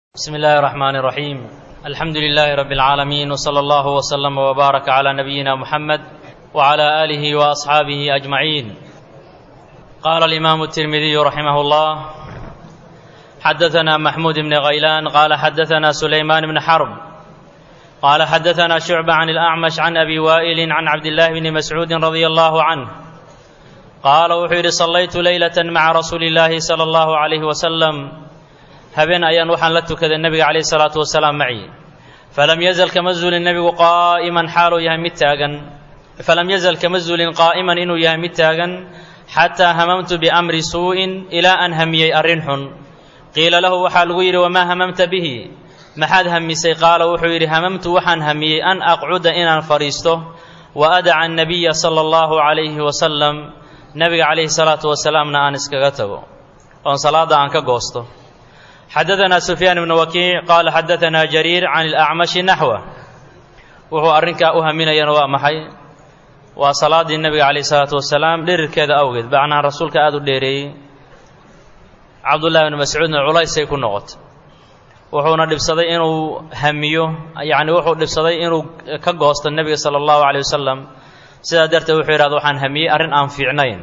بسم الله الرحمن الرحيم الحمد لله رب العالمين وصلى الله وسلم وبارك على نبينا محمد وعلى اله واصحابه اجمعين قال الامام الترمذي رحمه الله حدثنا محمود بن غيلان قال حدثنا سليمان بن حرب قال حدثنا شعبة عن الأعمش عن أبي وائل عن عبد الله بن مسعود رضي الله عنه قال وحير صليت ليلة مع رسول الله صلى الله عليه وسلم habeen ayaan waxaan la tukaday nebiga calayhi salaatu wasalaam maci falam yazal kama zuulin nebigu qaa'iman xaaluu yahay mid taagan falam yazal kama zuulin qaa'iman inuu yahay mid taagan xataa hamamtu biamri suu'in ilaa aan hamiyey arrin xun qiila lahu waxaa lagu yidhi wamaa hamamta bihi maxaad hamisay qaala wuxuu yidhi hamamtu waxaan hamiyey an aqcuda inaan fadhiisto wa adaca annabiya sala allahu calayhi wasalam nebiga calayhi salaatu wasalaamna aan iskaga tago oon salaadda aan ka goosto xadaثna سufyaan بn wakiic qaala xadaثna jariir can اlأcmaشhi naxوه wuxuu arrinkaa u haminayana waa maxay waa salaaddii nebiga calayh الsalaatu wasalaam dhirirkeeda awgeed bacnaha rasuulka aada u dheereeyey cabdullahi bn mascuudna culaysay ku noqotay wuxuuna dhibsaday inuu hamiyo yacni wuxuu dhibsaday inuu ka goosto nebiga salى اllahu عalيه wasalam sidaa darteed wuxuu yidhahda waxaan hamiyey arrin aan fiicnayn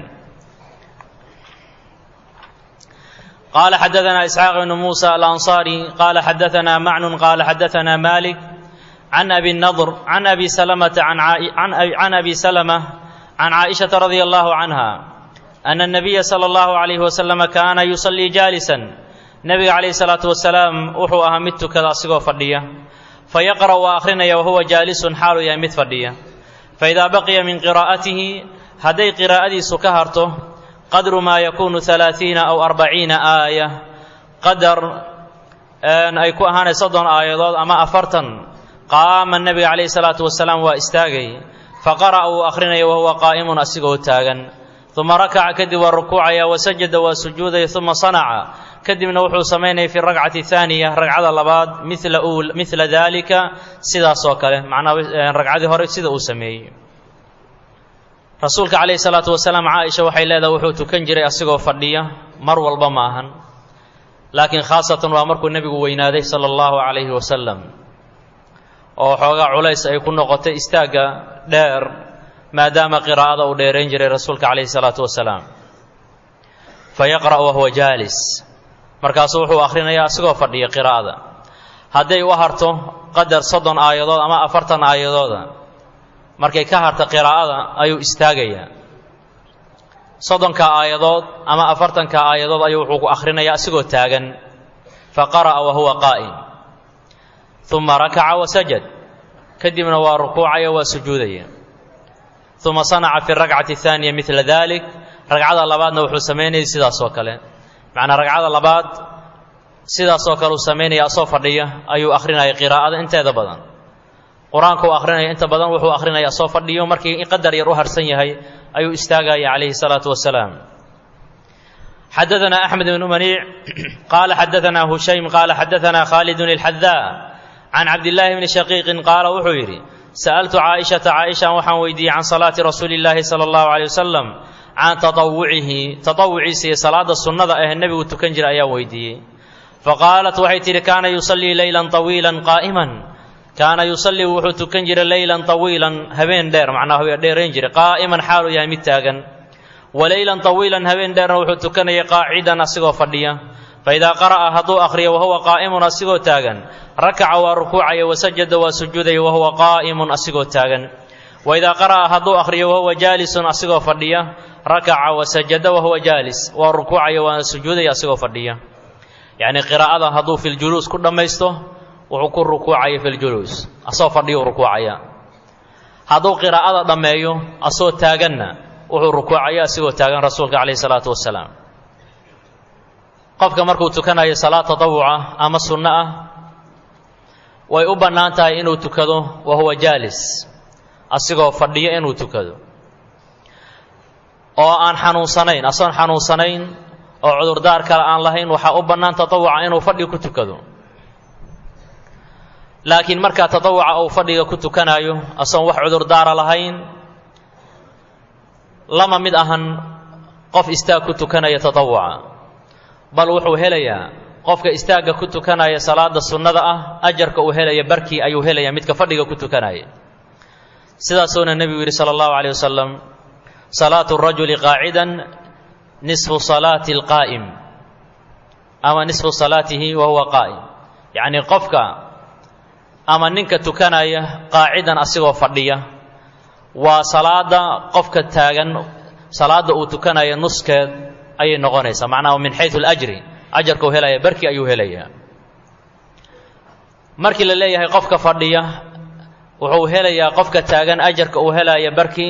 قال حدثنا إسحاق بن موسى الأنصاري قال حدثنا معن قال حدثنا مالك عن أبي النضر عن أبي سلمة عن, عن, عن أبي سلمة عن عائشة رضي الله عنها أن النبي صلى الله عليه وسلم كان يصلي جالسا نبي عليه الصلاة والسلام وحو أهمت كذا أصيغو فردية فيقرأ وآخرنا وهو جالس حال يمت فردية فإذا بقي من قراءته هدي قراءتي سكهرته qadru maa yakuunu alaaiina aw arbaciina aaya qadar ay ku ahaanay soddon aayadood ama afartan qaama nebiga calayhi salaatu wasalaam waa istaagay faqara'a wuu akhrinaya wahuwa qaa'imun asigoo taagan uma rakaca kadib waa rukuucaya wasajada waa sujuudaya uma sanaca kadibna wuxuu samaynaya fi rakcati haaniya ragcada labaad mila midla daalika sidaasoo kale macnaha ragcadii hore sida uu sameeyey rasuulka calayhi salaatu wasalaam caaisha waxay leedahay wuxuu tukan jiray asigoo fadhiya mar walba ma ahan laakiin khaasatan waa markuu nebigu weynaaday sala allahu calayhi wasalam oo xoogaa culays ay ku noqotay istaagga dheer maadaama qiraa'ada uu dheerayn jiray rasuulka calayhi salaatu wasalaam fa yaqra' wahuwa jaalis markaasuu wuxuu akhrinayaa asigoo fadhiya qiraa'ada hadday u harto qadar soddon aayadood ama afartan aayadooda markay ka harta qiraa'ada ayuu istaagayaa soddonka aayadood ama afartanka aayadood ayuu wuxuu ku akhrinayaa asigoo taagan fa qara'a wa huwa qaa'im uma rakaca wa sajad kadibna waa rukuucaya waa sujuudaya uma sanaca fi rakcati ahaaniya midla dalik ragcada labaadna wuxuu samaynayay sidaas oo kale macnaa ragcada labaad sidaasoo kale uu samaynaya asoo fadhiya ayuu akhrinaya qiraa'ada inteeda badan qur-aanka uu akhrinaya inta badan wuxuu akhrinaya soo fadhiyo markii qadar yar u harsan yahay ayuu istaagaya calayhi salaatu wasalaam xadaثna أxmed bn maniic qaala xadaثna hushaym qaala xadaثna khaalidun اlxadaa can cabdillaahi bni shaqiiqin qaala wuxuu yidhi sa'altu caaishata caaishan waxaan weydiiyey can salaati rasuuli اllaahi salى اllahu عalيه wasalam can taطawucihi taطawuciisa iyo salaada sunnada ah nebigu tukan jira ayaan weydiiyey faqaalat waxay tidhi kaana yusallii leyla طawiila qaa'iman kaana yusallii wuxuu tukan jiray leylan tawiilan habeen dheer macnaa haween dheerayn jiray qaa'iman xaaluu yahay mid taagan wa leylan tawiilan habeen dheerna wuxuu tukanayay qaacidan asigoo fadhiya fa idaa qara'a hadduu akhriyo wahuwa qaa'imun asigoo taagan rakaca waa rukuucaya wasajada waa sujuudaya wahuwa qaa'imun asigoo taagan wa idaa qara'a hadduu akhriyo wahuwa jaalisun asigoo fadhiya rakaca wasajada wahuwa jaalis waa rukuucaya waana sujuudaya asigoo fadhiya yacnii qiraa'ada hadduu filjuluus ku dhammaysto wuxuu ku rukuucaya fi ljuluus asoo fadhiyu rukuucaya hadduu qiraa'ada dhammeeyo asoo taaganna wuxuu rukuucaya asigoo taagan rasuulka calayhi salaatu wasalaam qofka markuu tukanayo salaad tatawuca ama sunno ah way u bannaan tahay inuu tukado wa huwa jaalis asigoo fadhiyo inuu tukado oo aan xanuunsanayn asoon xanuunsanayn oo cudurdaar kale aan lahayn waxaa u bannaan tatawuca inuu fadhi ku tukado laakiin markaa tatawuca uu fadhiga ku tukanaayo asoon wax cudurdaara lahayn lama mid ahan qof istaag ku tukanaya tatawuca bal wuxuu helayaa qofka istaagga ku tukanaya salaada sunnada ah ajarka uu helaya barkii ayuu helaya midka fadhiga ku tukanaya sidaasuuna nebigu yidhi sala allahu caleyh wasalam salaatu rajuli qaacidan nisfu salaati alqaa'im ama nisfu salaatihi wa huwa qaa'im yacnii qofka ama ninka tukanaya qaacidan asigoo fadhiya waa salaada qofka taagan salaada uu tukanaya nuskeed ayay noqonaysaa macnaha min xayu alajri ajarka uu helaya barkii ayuu helayaa markii la leeyahay qofka fadhiya wuxuu helayaa qofka taagan ajarka uu helaya barkii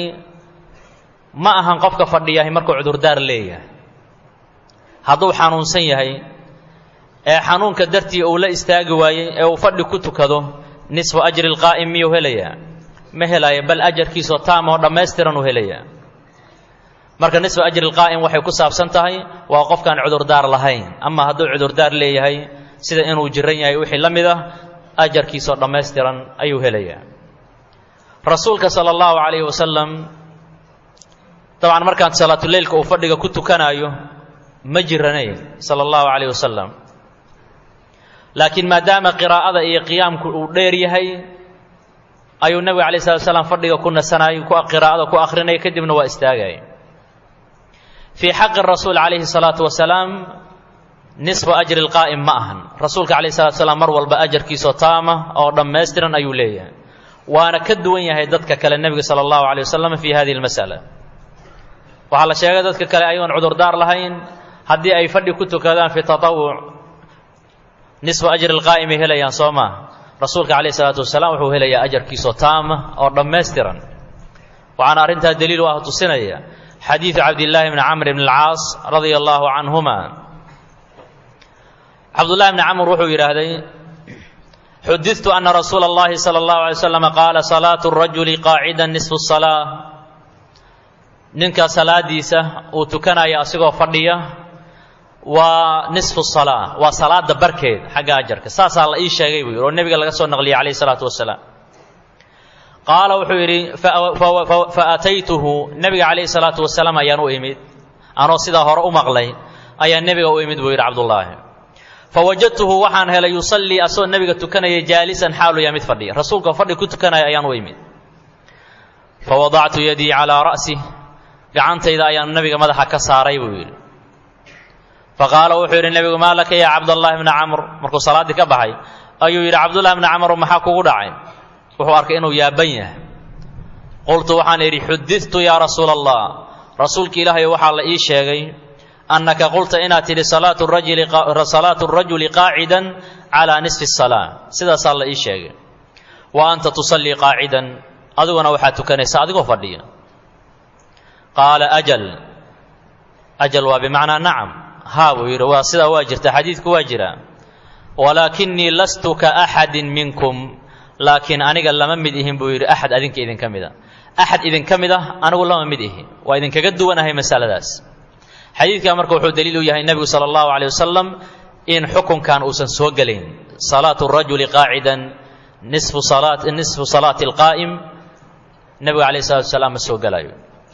ma ahan qofka fadhiyahay markuu cudurdaar leeyahay hadduu xanuunsan yahay ee xanuunka dartii uu la istaagi waayey ee uu fadhi ku tukado nisfu ajri lqaa'im miyuu helayaa ma helaya bal ajarkiisoo taama oo dhammaystiran uu helayaa marka nisfu ajri lqaa'im waxay ku saabsan tahay waa qofkaan cudurdaar lahayn ama hadduu cudurdaar leeyahay sida inuu jiran yahay wixii la mid ah ajarkiisoo dhammaystiran ayuu helayaa rasuulka sala allahu calayhi wasalam dabcan markaan salaatuleylka uu fadhiga ku tukanaayo ma jiranayn sala allahu calayh wasalam laakiin maadaama qiraa'ada iyo qiyaamku uu dheer yahay ayuu nebiga alay slat slam fadhiga ku nasanayay qiraa'ada ku akhrinaya kadibna waa istaagaya fii xaqi rasuul calayhi salaatu wasalaam nisfu ajri lqaa'im ma ahan rasuulka calayhi salatu salaam mar walba ajarkiisoo taama oo dhammaystiran ayuu leeyahay waana ka duwan yahay dadka kale nebiga sala allahu alay wasalam fi hadihi lmas'ala waxaa la sheegay dadka kale ayagoon cudurdaar lahayn haddii ay fadhi ku tukadaan fi tatawuc nisfu ajri lqaa'imay helayaan soo maa rasuulka calayhi salaatu wasalaam wuxuu helayaa ajarkiisoo taama oo dhammaystiran waxaana arrintaa daliil u ah tusinaya xadiidu cabdillaahi bni camr bn alcaas radia allaahu canhuma cabdullahi bni camr wuxuu yidhaahday xudidtu ana rasuula اllahi salى اllahu alay slam qaala salaatu rajuli qaacida nisfu salaa ninka salaadiisa uu tukanaya asigoo fadhiya waa nisfu salaa waa salaada barkeed xagga ajarka saasaa la ii sheegay buu yidhi oo nebiga laga soo naqliyay calayh isalaatu wasalaam qaala wuxuu yidhi fa ataytuhu nebiga calayhi salaatu wasalaam ayaan u imid anoo sidaa hore u maqlay ayaa nebiga u imid buu yidhi cabdullaahi fawajadtuhu waxaan helay yusallii asagoo nebiga tukanaya jaalisan xaalu yaa mid fadhiya rasuulka fadhi ku tukanaya ayaan u imid fawadactu yadii calaa ra'si gacantayda ayaan nebiga madaxa ka saaray buu yidhi faqaala wuxuu yidhi nebigu maa laka yaa cabdallahi bna camr markuu salaaddii ka baxay ayuu yidhi cabdullahi bna camr maxaa kugu dhacay wuxuu arkay inuu yaaban yahay qultu waxaan idhi xudidtu yaa rasuula allah rasuulki ilaahay waxaa la ii sheegay annaka qulta inaad tidhi salaatu rajuli qaacidan calaa nisfi salaa sidaasaa la ii sheegay wa anta tusallii qaacidan adiguna waxaad tukanaysaa adigoo fadhiya qaala ajal ajal waa bimacnaa nacam haa buu yidhi waa sidaa waa jirta xadiidku waa jiraa walaakinii lastu ka axadin minkum laakiin aniga lama mid ihin buu yidhi axad adinka idinka mid a axad idinka mid ah anigu lama mid ihi waa idinkaga duwanahay masaladaas xadiidkaa marka wuxuu daliil u yahay nebigu sala allahu caleyh wasalam in xukunkan uusan soo gelayn salaatu rajuli qaacidan nisfu salaat nisfu salaati alqaa'im nebigu calayh salatu wasalaam ma soo gelayo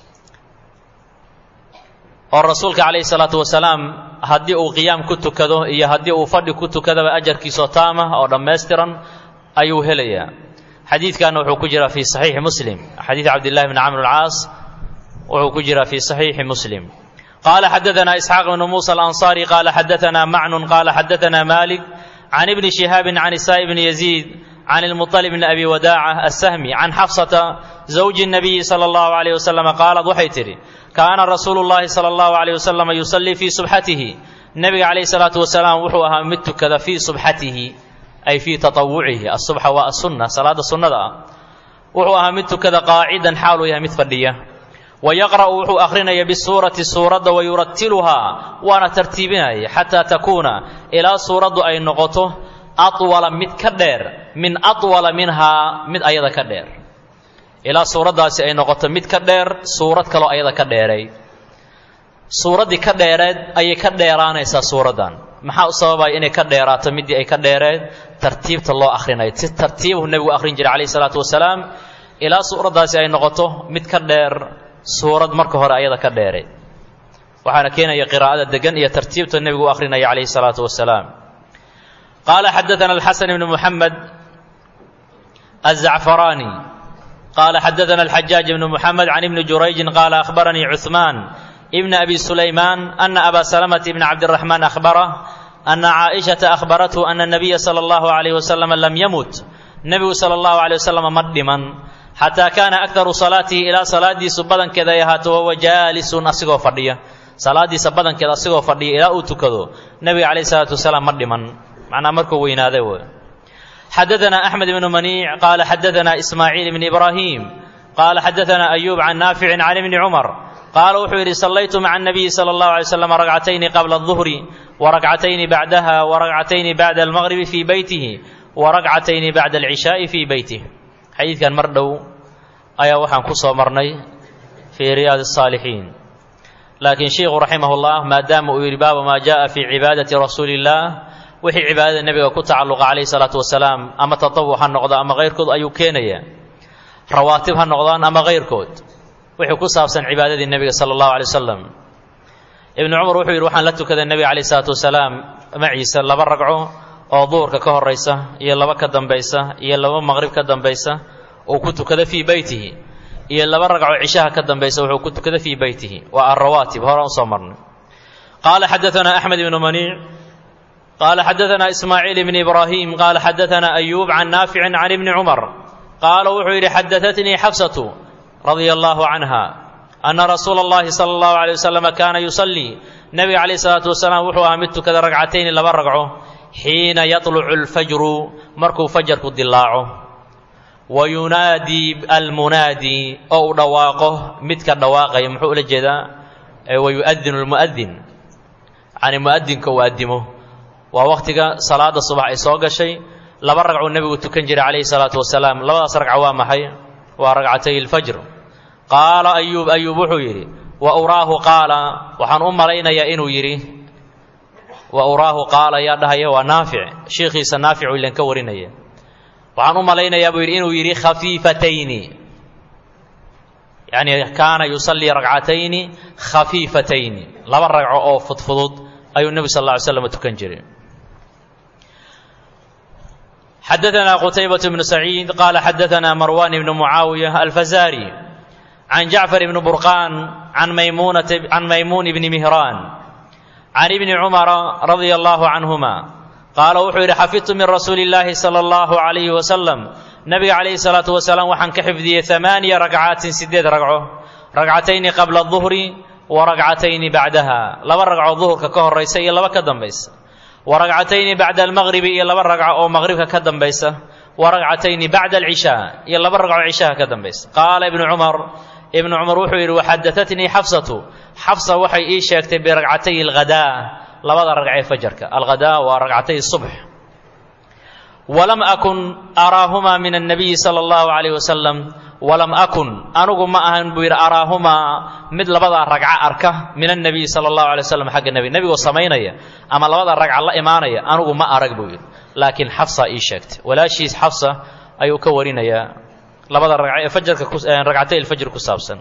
oo rasuulka calayhi salaatu wasalaam haddii uu qiyaam ku tukado iyo haddii uu fadhi ku tukadaba ajarkiisoo taama oo dhammaystiran ayuu helayaa xadiidkanna wuxuu ku jiraa fii saxiixi muslim xadiid cabdillahi bni camr alcaas wuxuu ku jiraa fii saxiixi muslim qaala xadaanaa isxaaq bnu muusa alansaari qaala xadaanaa macnun qaala xadaanaa malik can ibni shihaabin can isaa'i bni yaziid can ilmuطalib bni abi wadaaca assahmi can xafsata zawji nabiyi sala allahu alayh wasalam qaalad waxay tidhi kaana rasuulu llahi sala allahu alayh wasalam yusallii fii subxatihi nebiga calayhi salaatu wasalaam wuxuu ahaa mid tukada fii subxatihi ay fii taawucihi asubxa waa asunna salaada sunnada ah wuxuu ahaa mid tukada qaacidan xaaluu yahay mid fadhiya wa yaqra'u wuxuu akhrinaya bisuurati suuradda wa yuratiluhaa waana tartiibinaya xataa takuuna ilaa suuraddu ay noqoto atwala mid ka dheer min atwala minhaa mid ayada ka dheer ilaa suuraddaasi ay noqoto mid ka dheer suurad kaloo ayada ka dheeray suuraddii ka dheereed ayay ka dheeraanaysaa suuraddan maxaa u sababaya inay ka dheeraato middii ay ka dheereed tartiibta loo akhrinayo si tartiibuhu nebigu akhrin jiray calayhi salaatu wasalaam ilaa suuraddaasi ay noqoto mid ka dheer suurad marka hore ayada ka dheereed waxaana keenaya qiraa'ada degan iyo tartiibta nebigu u akhrinaya calayhi salaatu wasalaam qaala xadaana alxasan ibnu muxamed الزعفراني قال حدثنا الحجاج بن محمد عن ابن جريج قال أخبرني عثمان ابن أبي سليمان أن أبا سلمة بن عبد الرحمن أخبره أن عائشة أخبرته أن النبي صلى الله عليه وسلم لم يمت النبي صلى الله عليه وسلم مدما حتى كان أكثر صلاته إلى صلاة سبدا كذا يهات وهو جالس أسقو فردية صلاة سبدا كذا أسقو فردية إلى أتكذو النبي عليه الصلاة والسلام مدما معنى مركو وين هذا حدثنا أحمد بن منيع قال حدثنا إسماعيل بن إبراهيم قال حدثنا أيوب عن نافع عن ابن عمر قال وحيري صليت مع النبي صلى الله عليه وسلم ركعتين قبل الظهر وركعتين بعدها وركعتين بعد المغرب في بيته وركعتين بعد العشاء في بيته حديث كان مردو أيا وحن كسو مرني في رياض الصالحين لكن شيخ رحمه الله ما دام باب ما جاء في عبادة رسول الله wixii cibaadada nebiga ku tacalluqa calayhi salaatu wasalaam ama tatawuc ha noqdo ama kayrkood ayuu keenaya rawaatib ha noqdaan ama kayrkood wixii ku saabsan cibaadadii nebiga sala allahu alay wasalam ibnu cumar wuxuu yidhi waxaan la tukaday nebiga calayhi salaatu wasalaam maciisa laba ragco oo duhurka ka horaysa iyo laba ka dambaysa iyo laba maqrib ka dambaysa uu ku tukada fii beytihi iyo laba ragco cishaha ka dambaysa wuxuu ku tukada fii beytihi waa alrawaatib horaan usoo marnay qaala xadaanaa axmed ibnu maniic قال حدثنا إسماعيل بن إبراهيم قال حدثنا أيوب عن نافع عن ابن عمر قال وحير حدثتني حفصة رضي الله عنها أن رسول الله صلى الله عليه وسلم كان يصلي نبي عليه الصلاة والسلام وحو أمدت كذا ركعتين لما رقعه حين يطلع الفجر مركو فجر كدلاعه وينادي المنادي أو دواقه متك الدواقه يمحو لجدا ويؤذن المؤذن عن المؤذن كوأدمه waa wakhtiga salaada subax ay soo gashay laba ragcuu nebigu tukan jiray calayhi salaatu wasalaam labadaas ragca waa maxay waa ragcatay ilfajr qaala ayuub ayuub wuxuu yidhi wa uraahu qaala waxaan u malaynayaa inuu yidhi wa uraahu qaala yaa dhahaya waa naafic shiikhiisa naaficu ilan ka warinaya waxaan u malaynayaa buu yidhi inuu yidhi khafiifatayni yacni kaana yusallii ragcatayni khafiifatayni laba ragco oo fudfudud ayuu nebi sal alla ly slam tukan jiray حدثنا قتيبة بن سعيد قال حدثنا مروان بن معاوية الفزاري عن جعفر بن برقان عن ميمونة عن ميمون بن مهران عن ابن عمر رضي الله عنهما قال وحير حفظت من رسول الله صلى الله عليه وسلم نبي عليه الصلاة والسلام وحن كحفظي ثمانية ركعات سديد ركعه ركعتين قبل الظهر وركعتين بعدها لبا ركعة الظهر كهر ريسي لبا كدن بيس وركعتين بعد المغرب إلى لبا ركعة أو مغرب كدن بيس وركعتين بعد العشاء إلى لبا ركعة عشاء كدن بيس قال ابن عمر ابن عمر وحير وحدثتني حفصة حفصة وحي إيه شاكت بركعتي الغداء لبا ركعة فجرك الغداء وركعتي الصبح ولم أكن أراهما من النبي صلى الله عليه وسلم ولم أكن أنugu ma ahan buu yidhi araahumaa mid labadaa ragco arka min النabiy salى الlahu عalيه waslm xagga nebi nebigoo samaynaya ama labada ragca la imaanaya anugu ma arag buu yidhi laakiin xafsa ii sheegtay walaashiis xafsa ayuu ka warinayaa labada ragco ee fajarka ragcatay ilfajr ku saabsan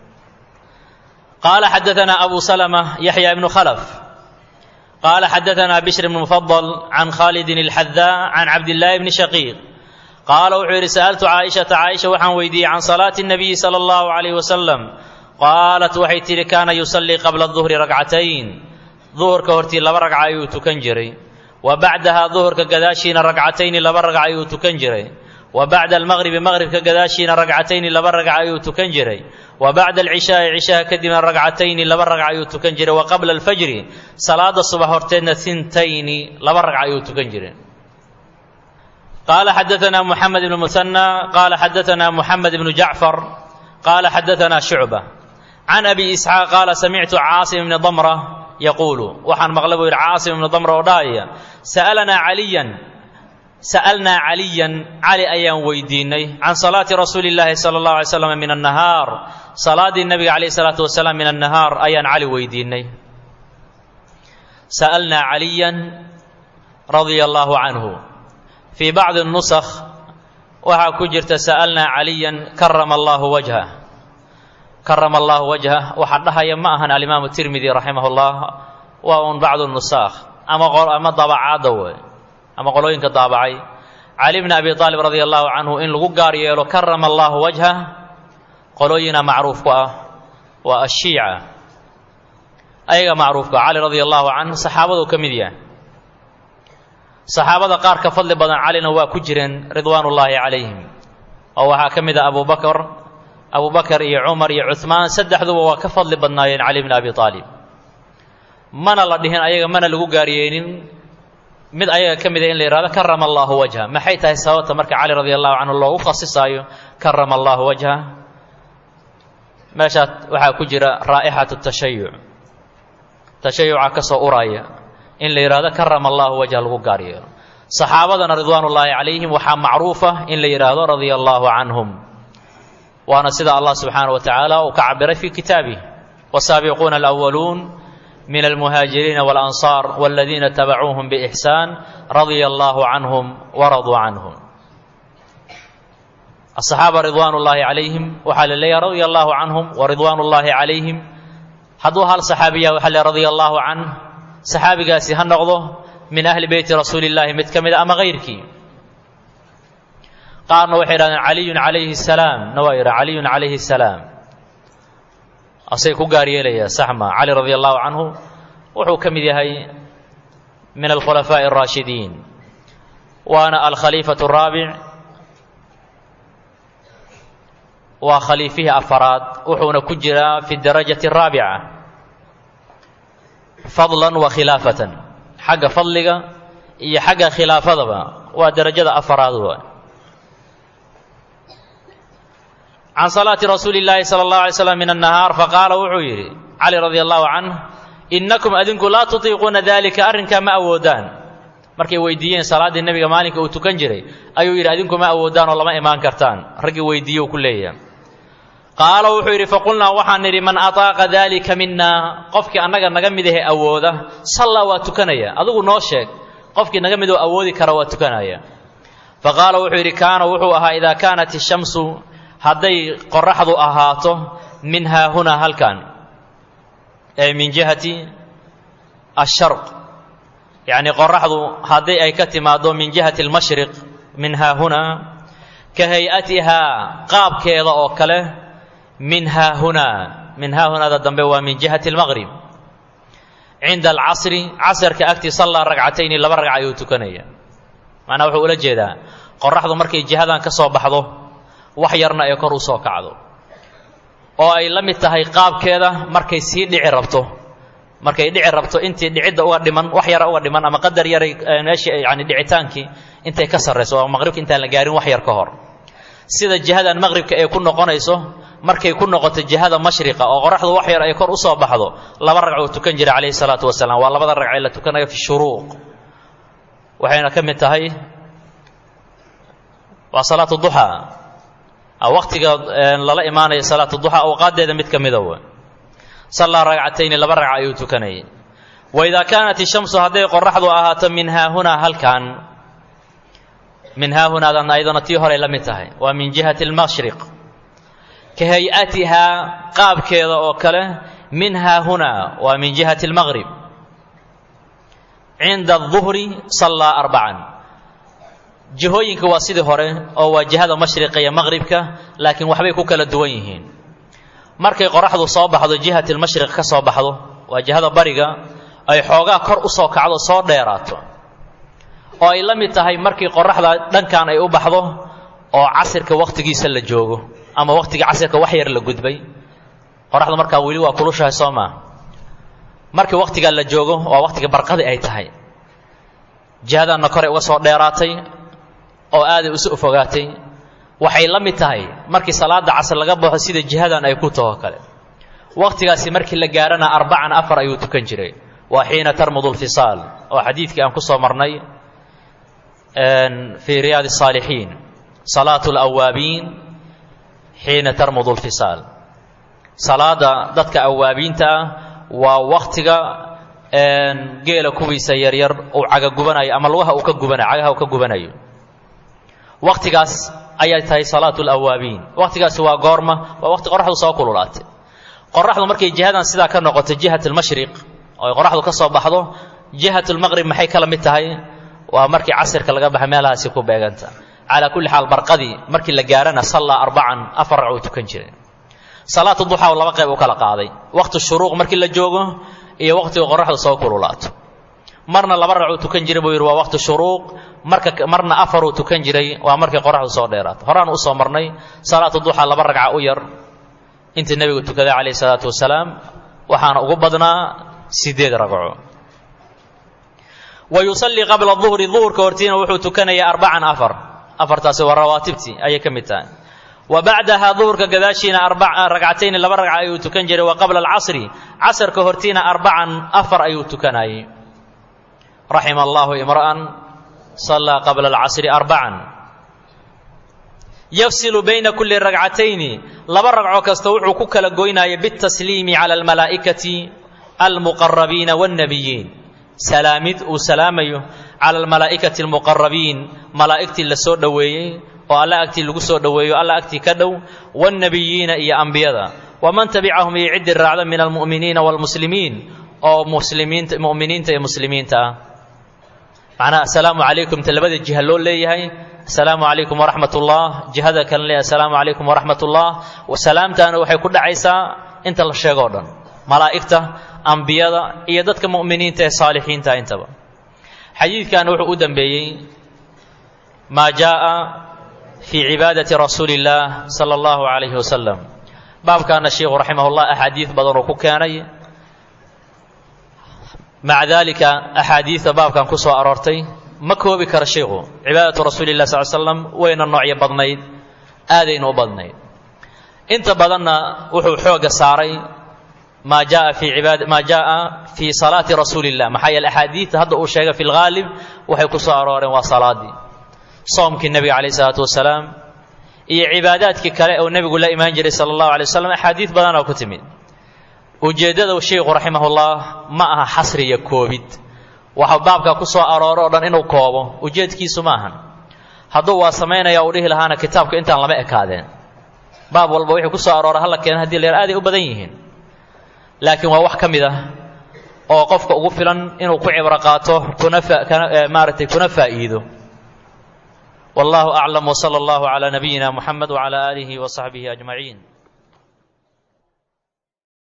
qaala xadaثna abu سلمة yaحya ibnu khlف qaala xadaثna bشhr بن مفضل عan khaalid الxadاء عan cabd الlahi bni shaقيq qaala wuxuu yidhi sa'altu caaishata caaisha waxaan weydiiyey can salaati الnabiyi salى اllahu عalayh wasalam qaalat waxay tidhi kaana yusallii qabla duhri ragcatayn duhurka hortii laba ragca ayuu tukan jiray wa bacdaha duhurka gadaashiina ragcatayni laba ragca ayuu tukan jiray wa bacda almaqribi maqribka gadaashiina ragcatayni laba ragca ayuu tukan jiray wa bacda alcishaai cishaha kadibna ragcatayni laba ragca ayuu tukan jiray wa qabla alfajri salaada subax horteedna hintayni laba ragca ayuu tukan jiray قال حدثنا محمد بن مثنى قال حدثنا محمد بن جعفر قال حدثنا شعبة عن أبي إسحاق قال سمعت عاصم بن ضمرة يقول وحن مغلب عاصم بن ضمرة وداية سألنا عليا سألنا عليا علي أيام ويديني عن صلاة رسول الله صلى الله عليه وسلم من النهار صلاة النبي عليه الصلاة والسلام من النهار أيان علي ويديني سألنا عليا رضي الله عنه في بعض النسخ waxaa ku jirta sa'alnaa caliyan karama allaahu wajhah karama allaahu wajhah waxaa dhahaya ma ahan alimaamu tirmidi raximah ullah waa un bacdu nusaakh ama ama dabacaadda wey ama qolooyinka daabacay cali bni abi aalib radia allahu canhu in lagu gaar yeelo karama allahu wajhah qolooyina macruuf ku ah waa ashiica ayaga macruufka cali radia allahu canhu saxaabaduu ka mid yahay saxaabada qaar ka fadli badan calina waa ku jireen ridwaan ullaahi calayhim oo waxaa ka mid ah abu bakr abu bakar iyo cumar iyo cuhmaan saddexduba waa ka fadli badnaayeen cali bni abi aalib mana la dhihin ayaga mana lagu gaaryeelin mid ayaga ka mida in la yihahdo karama allahu wajha maxay tahay sababta marka cali radi allahu canhu loogu khasisaayo karama allahu wajha meeshaa waxaa ku jira raa'ixatu tashayuc tashayuca ka soo uraya in la yidhahdo karama allahu wajha lagu gaar yeelo saxaabadana ridwaan ullaahi calayhim waxaa macruufa in la yidhaahdo radia allahu canhum waana sida allah subxaanaه wa tacaala uu ka cabiray fi kitaabih wasaabiquuna alأwaluun min almuhaajiriina walansaar waladiina tabacuuhum biixsaan radia allahu canhum waraduu canhum asaxaaba ridwaan ullaahi calayhim waxaa la leeyahay radia allahu canhum waridwaan ullaahi calayhim hadduu hal saxaabiya waxaa le radia allahu canh saxaabigaasi ha noqdo min ahli beyti rasuuli illaahi mid ka mida ama hayrkii qaarna waxay idhahdeen caliyun calayhi salaam na waa yidha caliyun calayhi salaam asay ku gaar yeelaya saxma cali radia allahu canhu wuxuu ka mid yahay min alkhulafaaءi الraashidiin waana alkhaliifaة الraabic waa khaliifihii afaraad wuxuuna ku jiraa fi darajaة الraabica fadla wa khilaafatan xagga fadliga iyo xagga khilaafadaba waa derajada afaraad wa can salaati rasuuli اllaahi salى اllahu alay slam min الnahaar faqaala wuxuu yidhi cali radi allahu canh innakum adinku laa tutiiquuna dalika arrinkaa ma awoodaan markay weydiiyeen salaaddii nebiga maalinka uu tukan jiray ayuu yidhi adinku ma awoodaan oo lama imaan kartaan raggii weydiiye u ku leeyahay qaala wuxuu yidhi faqulnaa waxaan nidhi man ataaqa dalika mina qofkii annaga naga mid ahe awooda sallaa waa tukanaya adigu noo sheeg qofkii naga midoo awoodi kara waa tukanaya faqaala wuxuu yidhi kaana wuxuu ahaa idaa kaanat ishamsu hadday qoraxdu ahaato min haahunaa halkan ee min jihati asharq yacni qoraxdu haddii ay ka timaaddo min jihati almashriq min haahunaa ka hay-atihaa qaabkeeda oo kale min haahunaa min haahunaada dambe waa min jihati almaqrib cinda alcasri casarka agtii sallaa ragcatayni laba ragca ayuu tukanaya macnaa wuxuu ula jeedaa qoraxdu markay jihadan ka soo baxdo wax yarna ay kor u soo kacdo oo ay la mid tahay qaabkeeda markay sii dhici rabto markay dhici rabto intii dhicidda uga dhiman wax yara uga dhiman ama qadar yaray meeshii yani dhicitaankii intay ka sarrayso oo maqribka intaan la gaarin wax yar ka hor sida jihadan maqribka ay ku noqonayso markay ku noqoto jihada mashriqa oo qoraxdu wax yar ay kor u soo baxdo laba ragcuu tukan jiray calayhi salaatu wasalaam waa labada ragcee la tukanayo fi shuruuq waxayna ka mid tahay waa salaatu duxaa waqtiga lala imaanaya salaatu duxaa awqaaddeeda mid ka mida w sallaa ragcatayni laba ragca ayuu tukanayay waidaa kaanat ishamsu hadday qoraxdu ahaato min haahunaa halkan min haahunaadan ayadana tii horey la mid tahay waa min jihati almashriq ka hay-atihaa qaabkeeda oo kale min haahunaa waa min jihati almaqrib cinda aduhri sallaa arbacan jihooyinka waa sidii hore oo waa jihada mashriqa iyo maqribka laakiin waxbay ku kala duwan yihiin markay qoraxdu soo baxdo jihati almashriq ka soo baxdo waa jihada bariga ay xoogaa kor u soo kacdo soo dheeraato oo ay la mid tahay markii qoraxda dhankan ay u baxdo oo casirka wakhtigiisa la joogo ama wakhtiga casirka wax yar la gudbay qoraxdu markaa weli waa kulushahay soo maa markii wakhtigaa la joogo waa wakhtiga barqadi ay tahay jihadanna koray uga soo dheeraatay oo aaday usu fogaatay waxay la mid tahay markii salaada casr laga baxo sida jihadan ay ku taho kale wakhtigaasi markii la gaarana arbacan afar ayuu tukan jiray waa xiina tarmudu lfisaal oo xadiidkii aan ku soo marnay fii riyaadi الsaalixiin salaatu اlawaabiin xiina tarmudu lfisaal salaada dadka awaabiinta ah waa wakhtiga geela kuwiisa yaryar uu caga gubanayo ama lugaha uu ka gubanayo cagaha uu ka gubanayo wakhtigaas ayay tahay salaatu lawaabiin wakhtigaasi waa goorma waa waqti qoraxdu soo kululaatay qoraxdu markay jihadan sidaa ka noqoto jihat almashriq oo ay qoraxdu ka soo baxdo jihat lmaqrib maxay kala mid tahay waa markii casirka laga baxa meelahaasi ku beeganta calaa kulli xaal barqadii markii la gaarana sallaa arbacan afar ragcuu tukan jiray salaatu duxaa laba qayb u kala qaaday waqti shuruuq markii la joogo iyo waqtiga qoraxdu soo kululaato marna laba ragcuu tukan jiray buu yidhi waa waqti shuruuq marka marna afaruu tukan jiray waa markii qoraxdu soo dheeraato horaan usoo marnay salaatu duxaa laba ragca u yar intii nebigu tukaday calayhi salaatu wasalaam waxaana ugu badnaa sideed ragco wa yusallii qabla duhri duhurka hortiina wuxuu tukanayaa arbacan afar afartaasi waa rawaatibtii ayay ka mid tahay wa bacdaha duhurka gadaashiina ragcatayni laba ragca ayuu tukan jiray wa qabla alcasri casarka hortiina arbacan afar ayuu tukanayay raxima allahu imra'an sallaa qabla alcasri arbacan yafsilu bayna kulli ragcatayni laba ragco kasta wuxuu ku kala goynaya bitasliimi cala almalaa'ikati almuqarabiina waannabiyiin salaamid uu salaamayo cala almalaa'ikati almuqarabiin malaa'igtii la soo dhoweeyey oo alla agtii lagu soo dhoweeyo alla agtii ka dhow waannabiyiina iyo ambiyada waman tabicahum iyo ciddii raacda min almu'miniina waalmuslimiin oo muslimiinta mu'miniinta iyo muslimiinta ah macnaha assalaamu calaykum ta labada jiha loo leeyahay assalaamu calaykum waraxmat ullah jihada kale leeyahay assalaamu calaykum waraxmat ullah salaamtaana waxay ku dhacaysaa inta la sheego o dhan malaa'igta ambiyada iyo dadka mu'miniinta ee saalixiinta intaba xadiidkan wuxuu u dambeeyey maa jaa'a fii cibaadati rasuuli illaah sala allahu calayhi wasalam baabkaana sheikhu raximahullah axaadiid badan uu ku keenay maca daalika axaadiidta baabkan ku soo aroortay ma koobi kara sheikhu cibaadatu rasuuli lah sal slam wayna noocyo badnayd aadayna u badnayd inta badanna wuxuu xooga saaray maa jaa fii ibaad maa jaaa fii salaati rasuuli illah maxaa yeele axaadiidta hadda uu sheegay fi lghaalib waxay ku soo arooreen waa salaadii soomkii nebiga calayh isalaatu wasalaam iyo cibaadaadkii kale oo nebigu la imaan jiray sala allahu alay waslam axaadiid badan oo ku timid ujeeddada sheikhu raximahullah ma aha xasri iyo koobid waxa baabka ku soo arooro o dhan inuu koobo ujeedkiisu ma ahan hadduu waa samaynaya uu dhihi lahaana kitaabka intaan lama ekaadeen baab walba wixii ku soo aroora hala keena hadii la yar aaday u badan yihiin laakiin waa wax ka mid ah oo qofka ugu filan inuu ku cibro qaato kuna maaragtay kuna faa'iido wallahu aclam wsala allahu calaa nabiyina muxamed wcala aalihi wa saxbihi ajmaciin